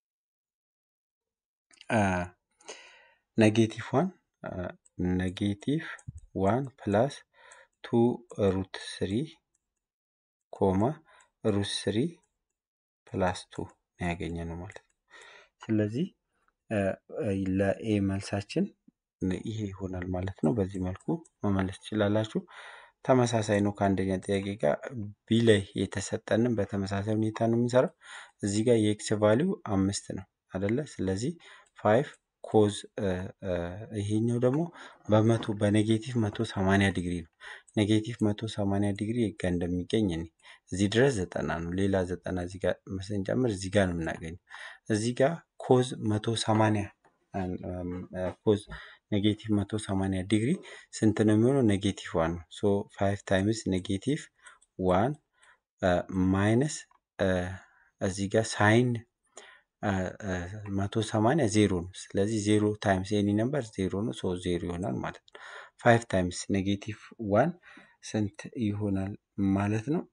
ኔጌቲቭ ዋን ኔጌቲቭ ዋን ፕላስ ቱ ሩት ስሪ ኮማ ሩት ስሪ ፕላስ ቱ ነው ያገኘ ነው ማለት ነው። ስለዚህ ለኤ መልሳችን ይሄ ይሆናል ማለት ነው። በዚህ መልኩ መመለስ ትችላላችሁ። ተመሳሳይ ነው ከአንደኛ ጥያቄ ጋር ቢ ላይ የተሰጠንን በተመሳሳይ ሁኔታ ነው የምንሰራው። እዚህ ጋር የኤክስ ቫሊዩ አምስት ነው አደለ? ስለዚህ ፋይቭ ኮዝ ይሄኛው ደግሞ በመቶ በኔጌቲቭ መቶ ሰማንያ ዲግሪ ነው። ኔጌቲቭ መቶ ሰማንያ ዲግሪ ጋ እንደሚገኝ እኔ እዚህ ድረስ ዘጠና ነው። ሌላ ዘጠና እዚህ ጋር ስንጨምር እዚህ ጋር ነው የምናገኘው። እዚህ ጋር ኮዝ መቶ ሰማንያ ኮዝ ኔጌቲቭ መቶ ሰማንያ ዲግሪ ስንት ነው የሚሆነው? ኔጌቲቭ ዋን ነው። ሶ ፋይቭ ታይምስ ኔጌቲቭ ዋን ማይነስ እዚህ ጋር ሳይን መቶ ሰማንያ ዜሮ ነው። ስለዚህ ዜሮ ታይምስ ኤኒ ነምበር ዜሮ ነው። ሶ ዜሮ ይሆናል ማለት ነው። ፋይቭ ታይምስ ኔጌቲቭ ዋን ስንት ይሆናል ማለት ነው?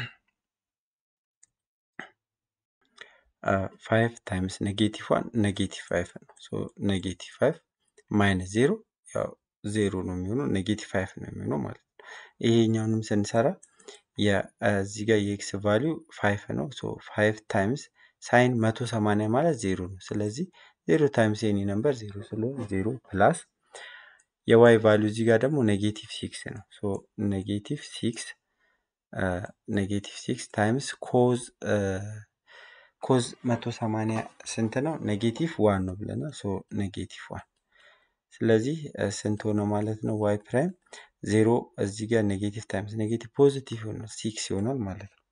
ፋይቭ ታይምስ ኔጌቲቭ ዋን ኔጌቲቭ ፋይቭ ነው። ሶ ኔጌቲቭ ፋይቭ ማይነስ ዜሮ ያው ዜሮ ነው የሚሆነው ኔጌቲቭ ፋይቭ ነው የሚሆነው ማለት ነው። ይሄኛውንም ስንሰራ እዚህ ጋር የኤክስ ቫሊዩ ፋይቭ ነው። ሶ ፋይቭ ታይምስ ሳይን መቶ ሰማንያ ማለት ዜሮ ነው። ስለዚህ ዜሮ ታይምስ ኤኒ ነምበር ዜሮ ስለሆነ ዜሮ ፕላስ የዋይ ቫሊዩ እዚህ ጋር ደግሞ ኔጌቲቭ ሲክስ ነው። ሶ ኔጌቲቭ ሲክስ ኔጌቲቭ ሲክስ ታይምስ ኮዝ ኮዝ መቶ ሰማንያ ስንት ነው? ኔጌቲቭ ዋን ነው ብለናል። ሶ ኔጌቲቭ ዋን ስለዚህ ስንት ሆነ ማለት ነው? ዋይ ፕራይም ዜሮ እዚህ ጋር ኔጌቲቭ ታይምስ ኔጌቲቭ ፖዚቲቭ ይሆናል ሲክስ ይሆናል ማለት ነው።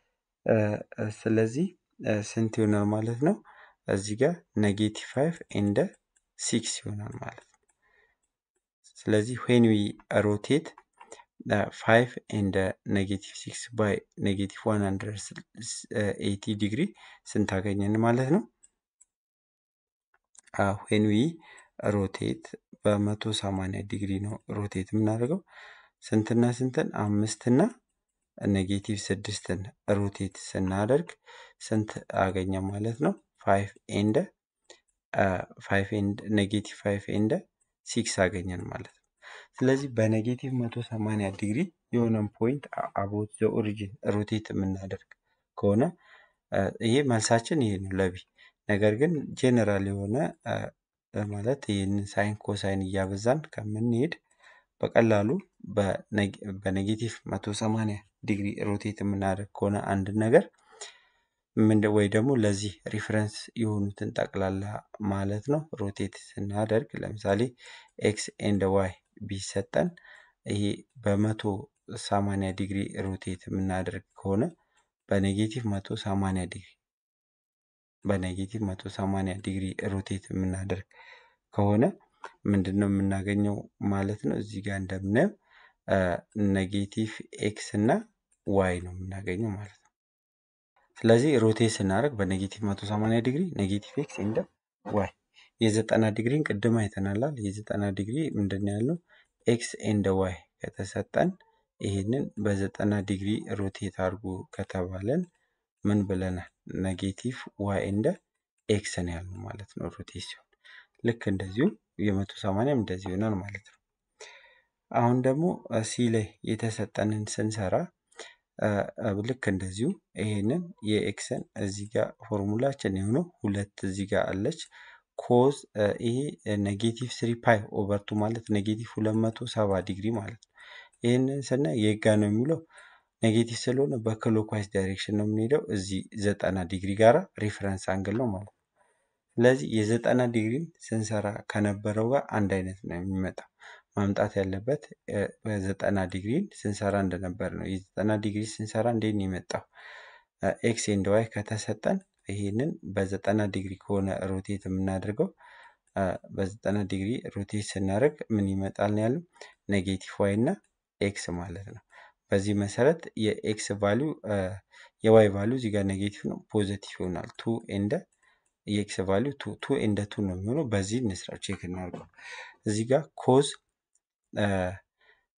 ስለዚህ ስንት ይሆናል ማለት ነው? እዚህ ጋር ኔጌቲቭ ፋይቭ ኤንደ ሲክስ ይሆናል ማለት ነው። ስለዚህ ዌን ዊ ሮቴት ፋይቭ ኤንደ ኔጌቲቭ ሲክስ ባይ ኔጌቲቭ ዋን ሀንድረድ ኤቲ ዲግሪ ስንት አገኘን ማለት ነው? ዌን ዊ ሮቴት በመቶ ሰማንያ ዲግሪ ነው ሮቴት የምናደርገው ስንትና ስንትን አምስትና ኔጌቲቭ ስድስትን ሮቴት ስናደርግ ስንት አገኘ ማለት ነው? ፋይቭ ኤንደ ፋይቭ ኤንድ ኔጌቲቭ ፋይቭ ኤንደ ሲክስ አገኘን ማለት ነው። ስለዚህ በኔጌቲቭ መቶ ሰማንያ ዲግሪ የሆነን ፖይንት አቦት ዘ ኦሪጂን ሮቴት የምናደርግ ከሆነ ይሄ መልሳችን ይሄ ነው ለቢ። ነገር ግን ጄኔራል የሆነ ማለት ይህንን ሳይን ኮሳይን እያበዛን ከምንሄድ በቀላሉ በኔጌቲቭ መቶ ሰማንያ ዲግሪ ሮቴት የምናደርግ ከሆነ አንድ ነገር ምን ወይ ደግሞ ለዚህ ሪፈረንስ የሆኑትን ጠቅላላ ማለት ነው ሮቴት ስናደርግ ለምሳሌ ኤክስ ኤንድ ዋይ ቢሰጠን ይሄ በመቶ ሰማንያ ዲግሪ ሮቴት የምናደርግ ከሆነ በኔጌቲቭ መቶ ሰማንያ ዲግሪ በኔጌቲቭ መቶ ሰማንያ ዲግሪ ሮቴት የምናደርግ ከሆነ ምንድን ነው የምናገኘው ማለት ነው? እዚህ ጋር እንደምናየው ኔጌቲቭ ኤክስ እና ዋይ ነው የምናገኘው ማለት ነው። ስለዚህ ሮቴት ስናደርግ በኔጌቲቭ መቶ ሰማንያ ዲግሪ ኔጌቲቭ ኤክስ እንደ ዋይ የዘጠና ዲግሪን ቅድም አይተናላል። የዘጠና ዲግሪ ምንድን ነው ያለው ኤክስ ኤንድ ዋይ ከተሰጠን ይህንን በዘጠና ዲግሪ ሮቴት አድርጎ ከተባለን ምን ብለናል? ኔጌቲቭ ዋይ እንደ ኤክስ ነው ያልነው ማለት ነው ሮቴት ሲሆን ልክ እንደዚሁ የመቶ ሰማንያም እንደዚህ ይሆናል ማለት ነው። አሁን ደግሞ ሲ ላይ የተሰጠንን ስንሰራ ልክ እንደዚሁ ይሄንን የኤክስን እዚህ ጋር ፎርሙላችን የሆነው ሁለት እዚህ ጋር አለች ኮዝ ይሄ ኔጌቲቭ ስሪ ፓይ ኦቨርቱ ማለት ኔጌቲቭ ሁለት መቶ ሰባ ዲግሪ ማለት ነው። ይህንን ስናይ የጋ ነው የሚለው ኔጌቲቭ ስለሆነ በክሎክዋይዝ ዳይሬክሽን ነው የምንሄደው። እዚህ ዘጠና ዲግሪ ጋራ ሪፈረንስ አንግል ነው ማለት ነው። ስለዚህ የዘጠና ዲግሪን ስንሰራ ከነበረው ጋር አንድ አይነት ነው የሚመጣው። ማምጣት ያለበት በዘጠና ዲግሪን ስንሰራ እንደነበር ነው። የዘጠና ዲግሪ ስንሰራ እንዴት ነው የመጣው? ኤክስ ኤንድ ዋይ ከተሰጠን ይሄንን በዘጠና ዲግሪ ከሆነ ሮቴት የምናደርገው በዘጠና ዲግሪ ሮቴት ስናደርግ ምን ይመጣል ነው ያለው ኔጌቲቭ ዋይ እና ኤክስ ማለት ነው። በዚህ መሰረት የኤክስ ቫሊዩ የዋይ ቫሊዩ እዚህ ጋር ኔጌቲቭ ነው፣ ፖዘቲቭ ይሆናል። ቱ ኤንደ የኤክስ ቫሊዩ ቱ ቱ ኤንደ ቱ ነው የሚሆነው። በዚህ እንስራ ቼክ እናድርገው። እዚህ ጋር ኮዝ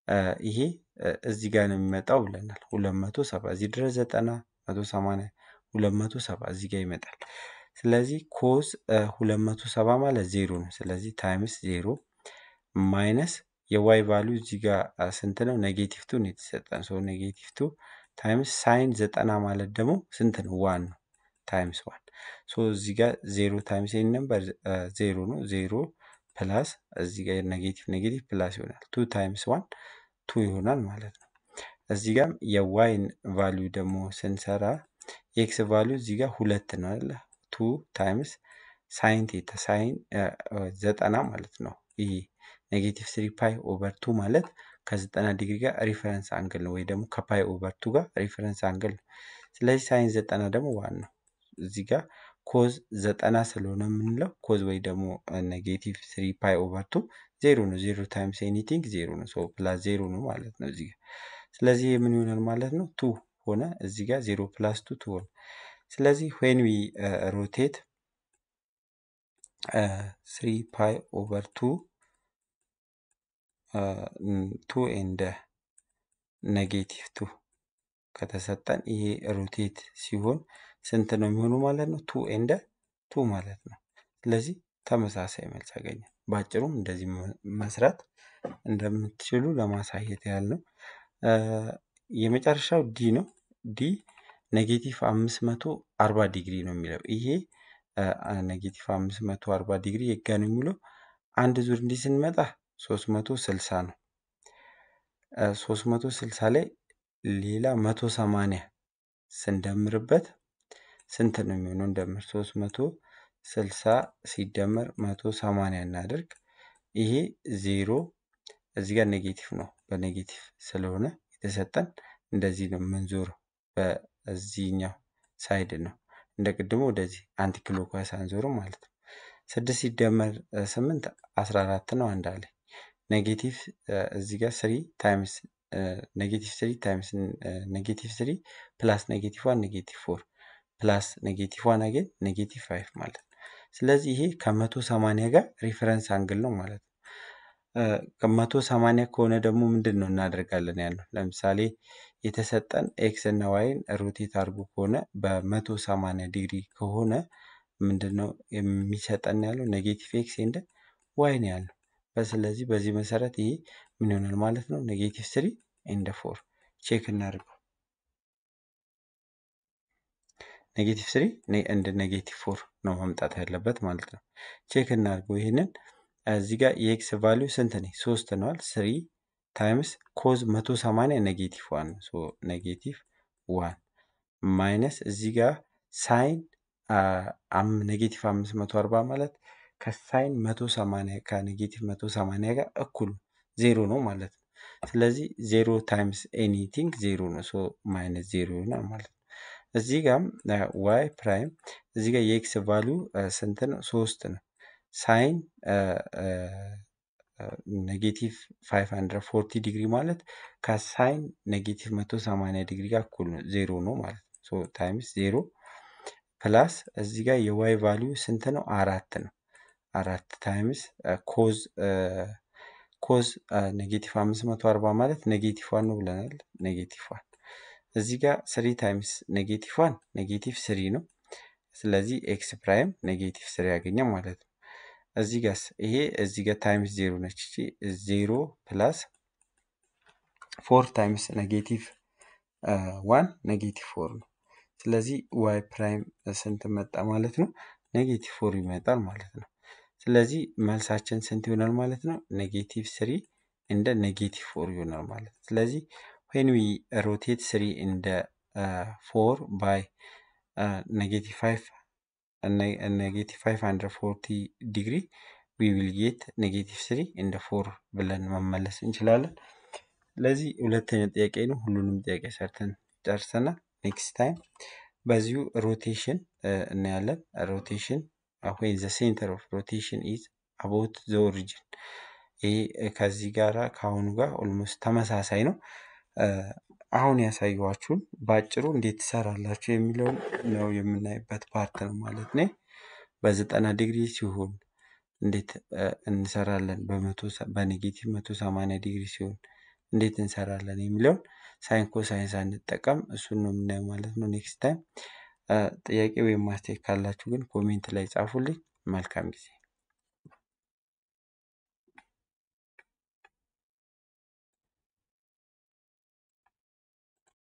ይሄ እዚህ ጋር ነው የሚመጣው ብለናል። ሁለት መቶ ሰባ እዚህ ድረስ ዘጠና መቶ ሰማንያ ሁለት መቶ ሰባ እዚህ ጋር ይመጣል። ስለዚህ ኮዝ ሁለት መቶ ሰባ ማለት ዜሮ ነው። ስለዚህ ታይምስ ዜሮ ማይነስ የዋይ ቫሊዩ እዚህ ጋር ስንት ነው? ኔጌቲቭ ቱ ነው የተሰጠን። ሶ ኔጌቲቭ ቱ ታይምስ ሳይን ዘጠና ማለት ደግሞ ስንት ነው? ዋን ነው። ታይምስ ዋን ሶ እዚህ ጋር ዜሮ ታይምስ ይህን ነበር ዜሮ ነው። ዜሮ ፕላስ እዚህ ጋር ኔጌቲቭ ኔጌቲቭ ፕላስ ይሆናል። ቱ ታይምስ ዋን ቱ ይሆናል ማለት ነው። እዚህ ጋር የዋይን ቫሊዩ ደግሞ ስንሰራ የኤክስ ቫሊዩ እዚህ ጋር ሁለት ነው አይደለ? ቱ ታይምስ ሳይን ቴታ ሳይን ዘጠና ማለት ነው። ይሄ ኔጌቲቭ ስሪ ፓይ ኦቨር ቱ ማለት ከዘጠና ዲግሪ ጋር ሪፈረንስ አንግል ነው ወይ ደግሞ ከፓይ ኦቨር ቱ ጋር ሪፈረንስ አንግል ነው። ስለዚህ ሳይን ዘጠና ደግሞ ዋን ነው። እዚህ ጋር ኮዝ ዘጠና ስለሆነ የምንለው ኮዝ ወይ ደግሞ ኔጌቲቭ ስሪ ፓይ ኦቨር ቱ ዜሮ ነው። ዜሮ ታይምስ ኤኒቲንግ ዜሮ ነው። ሶ ፕላስ ዜሮ ነው ማለት ነው እዚህ ጋር። ስለዚህ የምን ይሆናል ማለት ነው? ቱ ሆነ እዚህ ጋር ዜሮ ፕላስ ቱ ቱ ሆነ። ስለዚህ ዌን ዊ ሮቴት ስሪ ፓይ ኦቨር ቱ ቱ ኤንድ ኔጌቲቭ ቱ ከተሰጠን ይሄ ሮቴት ሲሆን ስንት ነው የሚሆኑ ማለት ነው? ቱ ኤንድ ቱ ማለት ነው። ስለዚህ ተመሳሳይ መልስ ያገኛል። በአጭሩም እንደዚህ መስራት እንደምትችሉ ለማሳየት ያህል ነው። የመጨረሻው ዲ ነው። ዲ ኔጌቲቭ አምስት መቶ አርባ ዲግሪ ነው የሚለው ይሄ ኔጌቲቭ አምስት መቶ አርባ ዲግሪ የጋ ነው የሚለው አንድ ዙር እንዲህ ስንመጣ ሶስት መቶ ስልሳ ነው። ሶስት መቶ ስልሳ ላይ ሌላ መቶ ሰማንያ ስንደምርበት ስንት ነው የሚሆነው? እንደምር ሶስት መቶ ስልሳ ሲደመር መቶ ሰማንያ እናድርግ። ይሄ ዜሮ እዚህ ጋር ኔጌቲቭ ነው። በኔጌቲቭ ስለሆነ የተሰጠን እንደዚህ ነው የምንዞረው። በዚህኛው ሳይድ ነው እንደ ቅድሞ ወደዚህ አንቲ ክሎክዋይስ አንዞርም ማለት ነው። ስድስት ሲደመር ስምንት አስራ አራት ነው። አንድ አለ ኔጌቲቭ እዚህ ጋር ስሪ ታይምስ ኔጌቲቭ ስሪ ታይምስ ኔጌቲቭ ስሪ ፕላስ ኔጌቲቭ ዋን ኔጌቲቭ ፎር ፕላስ ኔጌቲቭ ዋን አገን ኔጌቲቭ ፋይቭ ማለት ነው። ስለዚህ ይሄ ከመቶ ሰማንያ ጋር ሪፈረንስ አንግል ነው ማለት ነው። ከመቶ ሰማንያ ከሆነ ደግሞ ምንድን ነው እናደርጋለን ያለው ለምሳሌ የተሰጠን ኤክስ እና ዋይን ሮቴት አድርጎ ከሆነ በመቶ ሰማንያ ዲግሪ ከሆነ ምንድን ነው የሚሰጠን ያለው ኔጌቲቭ ኤክስ ኤንድ ዋይ ነው ያለው። ስለዚህ በዚህ መሰረት ይሄ ምን ይሆናል ማለት ነው ኔጌቲቭ ስሪ ኤንድ ፎር ቼክ እናድርገው። ኔጌቲቭ ስሪ እንደ ኔጌቲቭ ፎር ነው መምጣት ያለበት ማለት ነው። ቼክ እናድርገው ይህንን እዚህ ጋር የኤክስ ቫሊዩ ስንት ነው? ሶስት ነዋል። ስሪ ታይምስ ኮዝ መቶ ሰማንያ ኔጌቲቭ ዋን ነው። ኔጌቲቭ ዋን ማይነስ እዚህ ጋር ሳይን ኔጌቲቭ አምስት መቶ አርባ ማለት ከሳይን መቶ ሰማንያ ከኔጌቲቭ መቶ ሰማንያ ጋር እኩል ዜሮ ነው ማለት ነው። ስለዚህ ዜሮ ታይምስ ኤኒቲንግ ዜሮ ነው። ሶ ማይነስ ዜሮ ይሆናል ማለት ነው። እዚህ ጋም ዋይ ፕራይም እዚህ ጋር የኤክስ ቫሊዩ ስንት ነው? ሶስት ነው። ሳይን ኔጌቲቭ ፋይቭ ሀንድረድ ፎርቲ ዲግሪ ማለት ከሳይን ኔጌቲቭ መቶ ሰማንያ ዲግሪ ጋር እኩል ነው ዜሮ ነው ማለት ነው። ሶ ታይምስ ዜሮ ፕላስ እዚህ ጋር የዋይ ቫሊዩ ስንት ነው? አራት ነው። አራት ታይምስ ኮዝ ኮዝ ኔጌቲቭ አምስት መቶ አርባ ማለት ኔጌቲቭ ዋን ነው ብለናል። ኔጌቲቭ ዋን እዚህ ጋር ስሪ ታይምስ ኔጌቲቭ ዋን ኔጌቲቭ ስሪ ነው። ስለዚህ ኤክስ ፕራይም ኔጌቲቭ ስሪ ያገኘ ማለት ነው። እዚህ ጋርስ ይሄ እዚህ ጋር ታይምስ ዜሮ ነች። እቺ ዜሮ ፕላስ ፎር ታይምስ ኔጌቲቭ ዋን ኔጌቲቭ ፎር ነው። ስለዚህ ዋይ ፕራይም ስንት መጣ ማለት ነው? ኔጌቲቭ ፎር ይመጣል ማለት ነው። ስለዚህ መልሳችን ስንት ይሆናል ማለት ነው? ኔጌቲቭ ስሪ እንደ ኔጌቲቭ ፎር ይሆናል ማለት ነው። ስለዚህ ዌን ዊ ሮቴት ስሪ እንደ ፎር ባይ ኔጌቲቭ ፋይቭ ኔጌቲቭ ፋይቭ ሀንድረድ ፎርቲ ዲግሪ ዊ ዊል ጌት ኔጌቲቭ ስሪ እንደ ፎር ብለን መመለስ እንችላለን። ስለዚህ ሁለተኛ ጥያቄ ነው። ሁሉንም ጥያቄ ሰርተን ጨርሰናል። ኔክስት ታይም በዚሁ ሮቴሽን እናያለን። ሮቴሽን ወይ ዘ ሴንተር ኦፍ ሮቴሽን ኢዝ አባውት ዘ ኦሪጂን። ይህ ከዚህ ጋራ ከአሁኑ ጋር ኦልሞስት ተመሳሳይ ነው። አሁን ያሳየኋችሁን በአጭሩ እንዴት ትሰራላችሁ የሚለውን ነው የምናይበት ፓርት ነው ማለት ነው። በዘጠና ዲግሪ ሲሆን እንዴት እንሰራለን፣ በመቶ በኔጌቲቭ መቶ ሰማንያ ዲግሪ ሲሆን እንዴት እንሰራለን የሚለውን ሳይን ኮሳይን ሳንጠቀም እሱን ነው የምናየው ማለት ነው። ኔክስት ታይም ጥያቄ ወይም ማስተያየት ካላችሁ ግን ኮሜንት ላይ ጻፉልኝ። መልካም ጊዜ